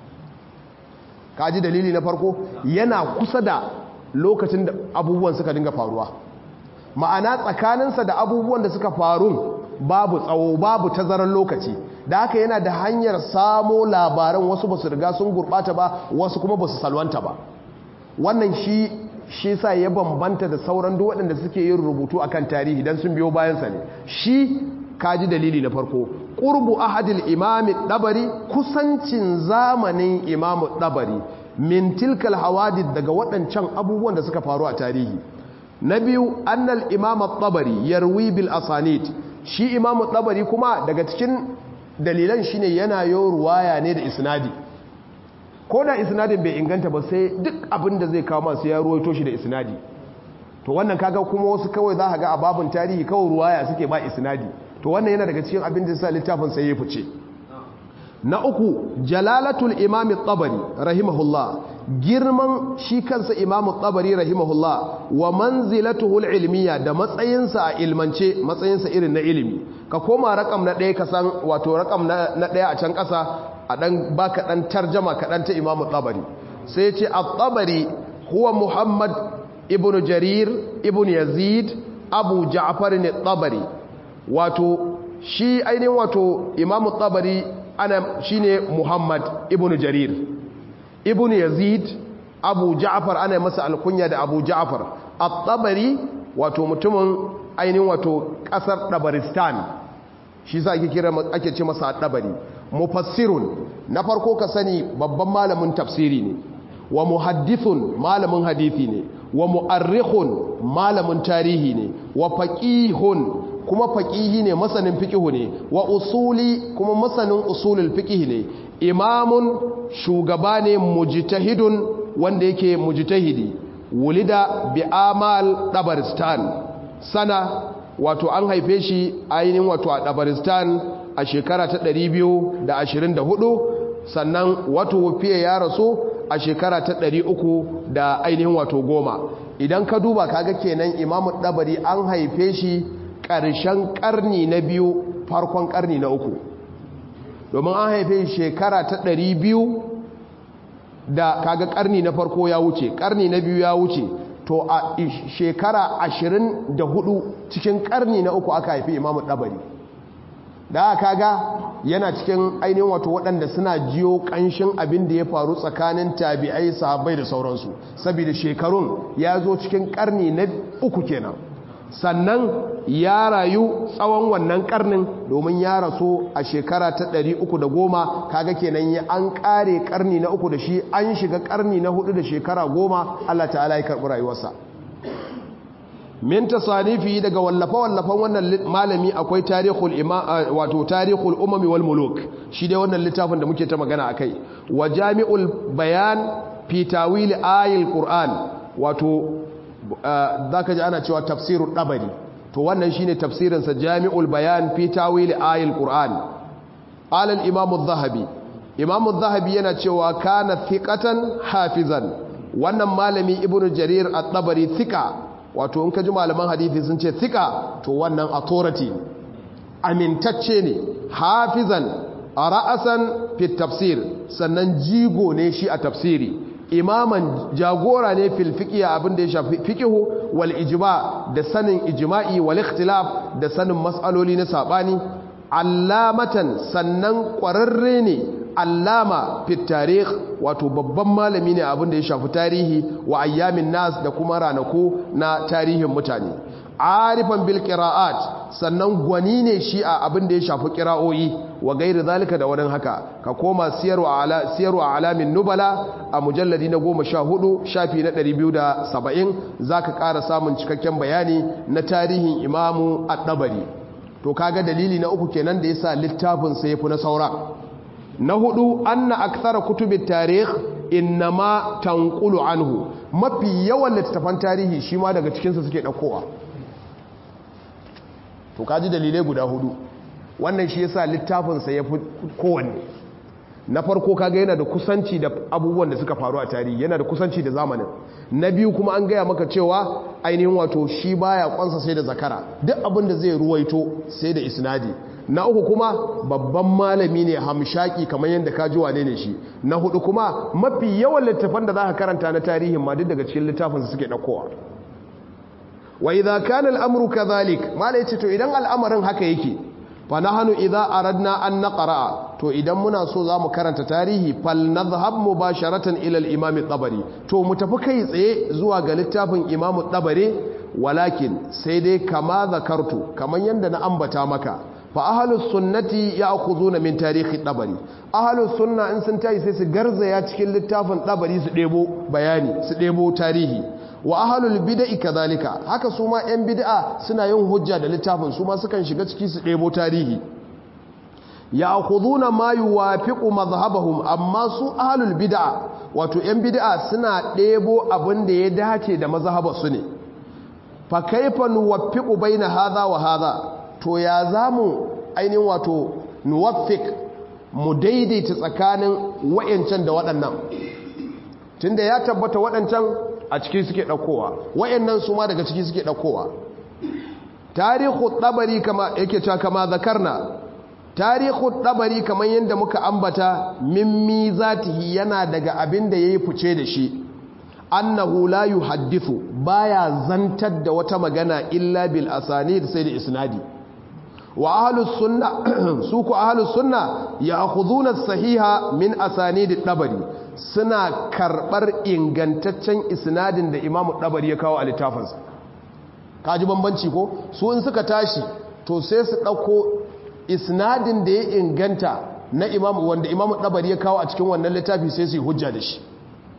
kaji dalili na farko yana kusa da lokacin da abubuwan suka dinga faruwa ma'ana tsakaninsa da abubuwan da suka faru babu tsawo babu tazarar lokaci da haka yana da hanyar samo labaran wasu ba su riga sun gurɓata ba wasu kuma ba su salwanta ba wannan shi shi sa ya bambanta da sauran duk waɗanda suke yin rubutu akan tarihi dan sun biyo bayansa ne shi kaji dalili na farko qurbu ahadil imami dabari kusancin zamanin imamu dabari min tilkal hawadith daga waɗancan abubuwan da suka faru a tarihi na biyu annal imam at-tabari yarwi bil asanid shi imam at-tabari kuma daga cikin dalilan shine yana yo ruwaya ne da isnadi ko da isnadin bai inganta ba sai duk abin da zai kawo masu ya ruwaito shi da isnadi to wannan kaga kuma wasu kawai za ka ga a babun tarihi kawai ruwaya suke ba isnadi to wannan yana daga cikin abin da sa littafin sai ya fice na uku jalalatul imam at-tabari rahimahullah girman shi kansa imam at-tabari rahimahullah wa manzilatuhu al-ilmiya da matsayinsa a ilmance matsayinsa irin na ilimi ka koma rakam na ɗaya ka san wato rakam na ɗaya a can ƙasa a dan baka dan tarjama kaɗan ta imam at-tabari sai ce at-tabari huwa muhammad ibnu jarir ibnu yazid abu ja'far at-tabari wato shi ainihin wato imam at-tabari ana shine Muhammad ibn Jarir ibn Yazid Abu Ja'far ana masa alkunya da Abu Ja'far at-Tabari wato mutumin ainihin wato kasar Dabaristan shi sa ake kira ake ce masa at-Tabari mufassirun na farko ka sani babban malamin tafsiri ne wa muhaddithun malamin hadisi ne wa mu'arrikhun malamin tarihi ne wa faqihun kuma faƙihi ne masanin fiƙihu ne wa usuli kuma masanin usulul fiƙihi ne imamun shugaba ne mujtahidun wanda yake mujtahidi wulida bi amal dabaristan sana wato an haife shi ainihin wato a dabaristan a shekara ta 224 sannan wato wufiye ya rasu a shekara ta 300 da ainihin wato goma idan ka duba kaga kenan imamu dabari an haife shi ƙarshen ƙarni na biyu farkon ƙarni na uku domin an haife shekara ta ɗari biyu da kaga ƙarni na farko ya wuce ƙarni na biyu ya wuce to a shekara ashirin da hudu cikin ƙarni na uku aka haifi imamu ɗabari da kaga yana cikin ainihin wato waɗanda suna jiyo ƙanshin abin da ya faru tsakanin tabi'ai sahabbai da sauransu saboda shekarun ya zo cikin ƙarni na uku kenan sannan ya rayu tsawon wannan karnin domin ya rasu a shekara ta ɗari uku da goma kaga kenan ya an ƙare karni na uku da shi an shiga karni na hudu da shekara goma Allah ta'ala ya karɓi rayuwarsa min tasanifi daga wallafa-wallafan wannan malami akwai tarihul wato tarihul umami wal muluk shi dai wannan littafin da muke ta magana akai wa jami'ul bayan fi tawil ayil qur'an wato za ka ji ana cewa tafsirun ɗabari to wannan shine tafsirinsa jami'ul bayan fi tawili ayil qur'an alal imamu zahabi imamu zahabi yana cewa kana thiqatan hafizan wannan malami ibnu jarir at-tabari thika wato in ka ji malaman hadisi sun ce thika to wannan authority amintacce ne hafizan ra'asan fi tafsir sannan jigo ne shi a tafsiri imaman jagora ne fil fiqiya abin da ya shafi fiqihu wal ijma da sanin ijma'i wal ikhtilaf da sanin mas'aloli na sabani allamatan sannan kwararre ne allama fit tarikh wato babban malami ne abin da ya shafi tarihi wa ayyamin nas da kuma ranaku na tarihin mutane arifan bil qira'at sannan gwani ne shi a abin da ya shafi qira'o'i wa gairi zalika da wani haka ka koma siyarwa ala siyarwa alamin nubala a mujalladi na 14 shafi na 270 zaka ƙara samun cikakken bayani na tarihin imamu at-tabari to kaga dalili na uku kenan da yasa littafin sa yafi na saura na hudu anna akthara kutubit tarikh innama tanqulu anhu mafi yawan littafan tarihi shi ma daga cikin sa suke daukowa to kaji dalilai guda hudu wannan shi yasa littafinsa ya fi kowanne na farko kaga yana da kusanci da abubuwan da suka faru a tarihi yana da kusanci da zamanin na biyu kuma an gaya maka cewa ainihin wato shi baya kwansa sai da zakara duk abin da zai ruwaito sai da isnadi na uku kuma babban malami ne hamshaki kamar yadda ka ji wane ne shi na hudu kuma mafi yawan littafan da za ka karanta na tarihin ma duk daga cikin littafin su suke ɗaukowa wa idza kana al-amru kadhalik mala yace to idan al'amarin haka yake fa nahnu idza aradna an naqra to idan muna so zamu karanta tarihi fal nadhhab mubasharatan ila al-imam at-tabari to mu tafi kai tsaye zuwa ga littafin imam at-tabari walakin sai dai kama zakartu kaman yanda na ambata maka fa ahlus sunnati ya'khuduna min tarihi at-tabari ahlus sunna in sun tayi sai su garzaya cikin littafin tabari su debo bayani su debo tarihi wa ahlul bid'i kadhalika haka su ma yan bid'a suna yin hujja da littafin su ma sukan shiga ciki su debo tarihi ya'khuduna ma yuwafiqu madhhabahum amma su ahlul bid'a wato yan bid'a suna debo abin da ya dace da mazhabar su ne fa kaifa nuwaffiqu baina hadha wa hadha to ya zamu ainihin wato nuwaffiq mu daidaita tsakanin wayancan da waɗannan tunda ya tabbata waɗancan a ciki suke ɗaukowa wayannan su ma daga ciki suke ɗaukowa tarihu ɗabari kama yake cewa kama zakarna tarihu ɗabari kamar yadda muka ambata mimmi zatihi yana daga abin da ya yi fice da shi annahu la yuhaddithu baya zantar da wata magana illa bil asanid sai da isnadi wa ahlus sunna su ku ahlus sunna ya'khuduna as-sahiha min asanid ad-dabari suna karbar ingantaccen isnadin da imamu dabari ya kawo a littafinsa kaji bambanci ko su in suka tashi to sai su dauko isnadin da ya inganta na imamu wanda imamu dabari ya kawo a cikin wannan littafi sai su yi hujja da shi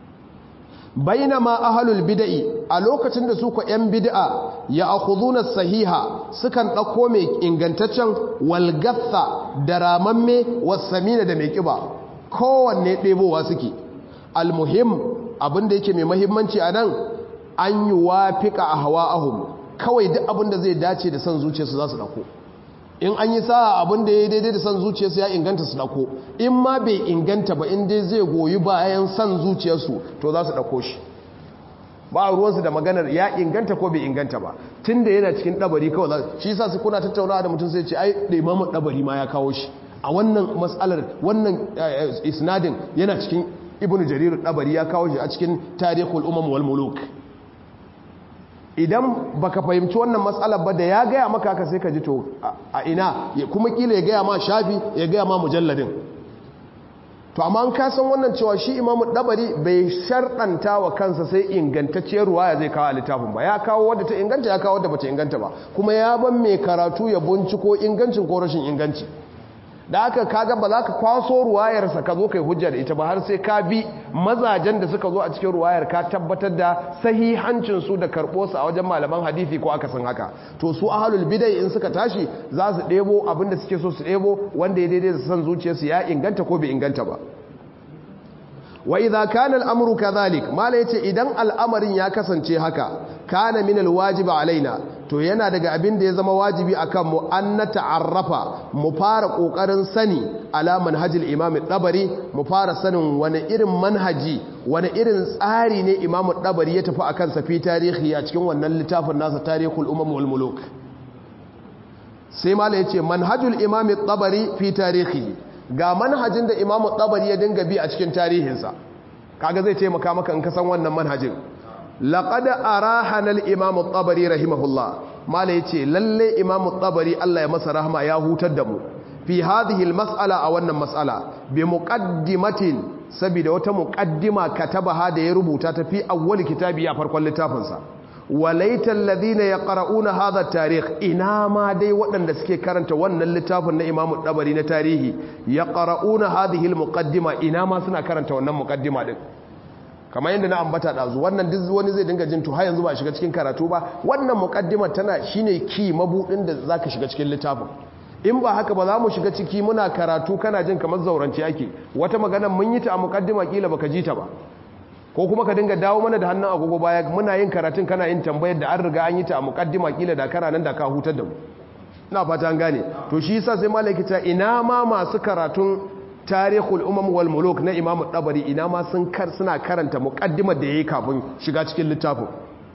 bainama ahlul bid'i a lokacin da su ko yan bid'a ya akhuduna sahiha sukan dauko mai ingantaccen walgatha da ramamme wasamina da mai kiba kowanne ɗebowa suke almuhim abinda yake mai mahimmanci a nan an yi wafiƙa a hawa'ahum kawai duk abinda zai dace da son zuciyarsu za su ɗauko in an yi sa'a abinda ya yi daidai da son zuciyarsu ya inganta su ɗauko in ma bai inganta ba in dai zai goyi bayan son zuciyarsu to za su ɗauko shi ba a ruwansu da maganar ya inganta ko bai inganta ba tun da yana cikin ɗabari kawai za shi sa su kuna tattaunawa da mutum sai ce ai da imamun ɗabari ma ya kawo shi a wannan matsalar wannan isnadin yana cikin ibnu jarir ɗabari ya kawo shi a cikin tarihul umam wal muluk idan baka fahimci wannan matsalar ba da ya gaya maka haka sai ka ji to a ina kuma kila ya gaya ma shafi ya gaya ma mujalladin to amma an kasan wannan cewa shi imamu dabari bai sharɗanta wa kansa sai ingantacciyar ruwaya zai kawo a littafin ba ya kawo wadda ta inganta ya kawo wadda bata inganta ba kuma ya ban mai karatu ya binciko ingancin ko rashin inganci da aka kaga ba za ka kwaso ruwayarsa ka zo kai hujja da ita ba har sai ka bi mazajen da suka zo a cikin ruwayar ka tabbatar da sahihancin su da karɓo su a wajen malaman hadisi ko aka san haka to su ahlul bidai in suka tashi za su ɗebo abin da suke so su ɗebo wanda ya daidai da san zuciyarsu ya inganta ko bai inganta ba wa idza kana al-amru kadhalik mala yace idan al'amarin ya kasance haka kana min al-wajib alaina to yana daga abin da ya zama wajibi akan mu an nata'arrafa mu fara kokarin sani ala manhajil imam dabari mu fara sanin wani irin manhaji wani irin tsari ne imam dabari ya tafi akan sa fi tarihi a cikin wannan littafin nasa tarihul umam wal muluk sai mala yace manhajul imam dabari fi tarihi ga manhajin da imamu tsabari ya dinga bi a cikin tarihinsa kaga zai taimaka maka in ka san wannan manhajin laqad arahana al-imamu tsabari rahimahullah mala yace lalle imamu tsabari Allah ya masa rahma ya hutar da mu fi hadhihi al-mas'ala a wannan mas'ala bi muqaddimatin saboda wata muqaddima katabaha da ya rubuta ta fi awwal kitabi a farkon littafinsa walaitan ladina ya ƙara'una haza tarih ina ma dai waɗanda suke karanta wannan littafin na imamu ɗabari na tarihi ya ƙara'una hadihil muƙaddima ina ma suna karanta wannan muƙaddima ɗin kamar yadda na ambata ɗazu wannan duk wani zai dinga jin to har yanzu ba shiga cikin karatu ba wannan muƙaddima tana shine ki mabuɗin da za ka shiga cikin littafin in ba haka ba za mu shiga ciki muna karatu kana jin kamar zaurance ake wata magana mun yi ta a muƙaddima kila baka ji ta ba ko kuma ka dinga dawo mana da hannun agogo baya muna yin karatun kana yin tambayar da an riga an yi ta a mukaddima kila da kana nan da ka hutar da mu ina fata an gane to shi yasa sai malaki ta ina ma masu karatun tarihul umam wal muluk na imamu tabari ina ma sun kar suna karanta muqaddimar da yayi kafin shiga cikin littafin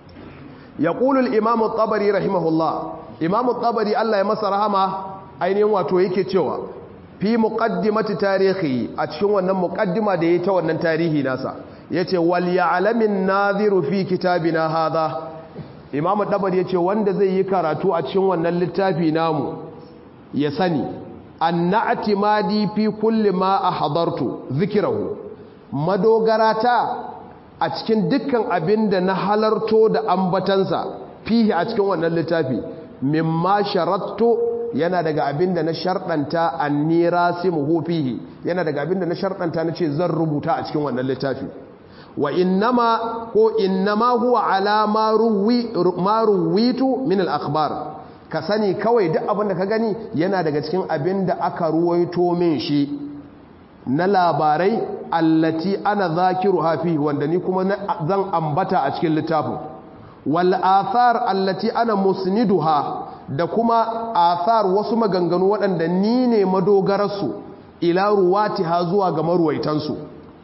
yaqulu al imamu tabari rahimahullah imamu tabari Allah ya masa rahama ainihin wato yake cewa fi muqaddimati tarihi a cikin wannan muqaddima da yayi ta wannan tarihi nasa yace wal ya'lamin nadhiru fi kitabina hadha imamu tabari yace wanda zai yi karatu a cikin wannan littafi namu ya sani anna atimadi fi kulli ma ahdartu zikrahu madogarata a cikin dukkan abinda na halarto da ambatansa fihi a cikin wannan littafi mimma sharattu yana daga abinda na sharɗanta annirasimuhu fihi yana daga abinda na sharɗanta nace zan rubuta a cikin wannan littafi wa innama ko innama huwa ala ma ruwi ma ruwitu min al-akhbar ka sani kawai duk abin da ka gani yana daga cikin abin da aka ruwaito min shi na labarai allati ana zakiru hafi wanda ni kuma zan ambata a cikin littafin wal athar allati ana musniduha da kuma athar wasu maganganu waɗanda ni ne madogararsu ila ruwatiha zuwa ga maruwaitansu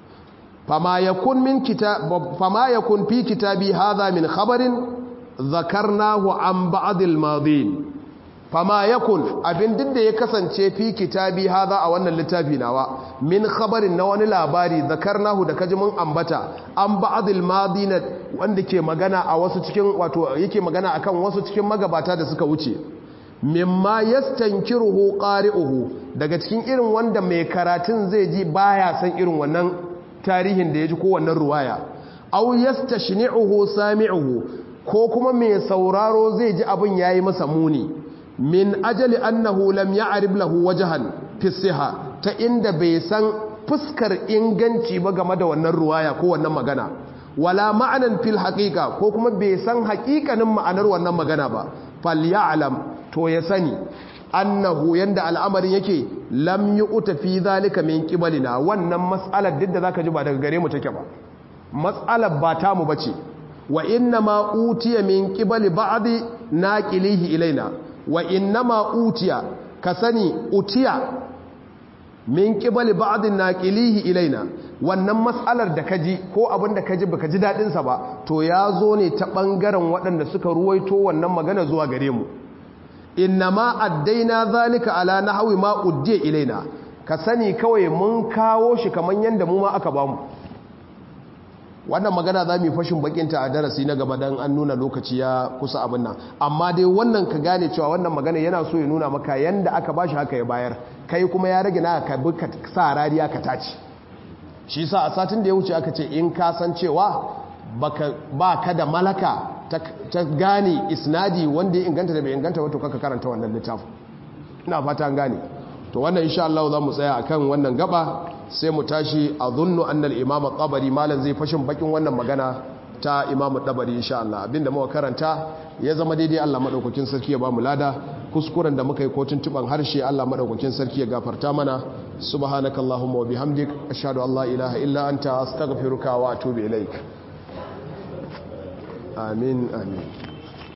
fama yakun min kitab fama yakun fi kitabi hadha min khabarin zakarnahu an ba'dil madin fama yakun abin duk da ya kasance fi kitabi hadha a wannan littafi nawa min khabarin na wani labari zakarnahu da kaji mun ambata an ba'dil madin wanda ke magana a wasu cikin wato yake magana akan wasu cikin magabata da suka wuce mimma yastankiruhu qari'uhu daga cikin irin wanda mai karatun zai ji baya san irin wannan tarihin da ya ji ko wannan ruwaya aw yastashni'uhu sami'uhu ko kuma mai sauraro zai ji abin ya yi masa muni min ajali annahu lam ya'rib lahu wajhan fi siha ta inda bai san fuskar inganci ba game da wannan ruwaya ko wannan magana wala ma'anan fil haqiqa ko kuma bai san haƙiƙanin ma'anar wannan magana ba falyalam to ya sani annahu yanda al'amarin yake lam yu'ta fi zalika min qibalina wannan mas'alar duk da zaka ji ba daga gare mu take ba mas'alar ba ta mu bace wa inna ma utiya min qibali ba'di naqilihi ilaina wa inna ma utiya ka sani utiya min qibali ba'di naqilihi ilaina wannan mas'alar da kaji ko abin da kaji baka ji dadin sa ba to ya zo ne ta bangaren waɗanda suka ruwaito wannan magana zuwa gare mu inna ma addaina zalika ala nahwi ma uddiya ilaina ka sani kawai mun kawo shi kaman yanda mu ma aka bamu wannan magana za mu yi fashin bakinta a darasi na gaba don an nuna lokaci ya kusa abin nan amma dai wannan ka gane cewa wannan magana yana so ya nuna maka yanda aka bashi haka ya bayar kai kuma ya rage na ka bi ka sa rariya ka tace shi sa a satin da ya wuce aka ce in ka san cewa ba ka da malaka ta gane isnadi wanda ya inganta da bai inganta wato kaka karanta wannan littafin ina fata an gane to wannan insha Allah za mu tsaya akan wannan gaba sai mu tashi a zunnu annal imam tabari malan zai fashin bakin wannan magana ta imam tabari insha Allah abinda muka karanta ya zama daidai Allah madaukakin sarki ya ba mu lada kuskuren da muka yi ko tuntuban harshe Allah madaukakin sarki ya gafarta mana subhanakallahumma wa bihamdik ashhadu an la ilaha illa anta astaghfiruka wa atubu ilaik amin amin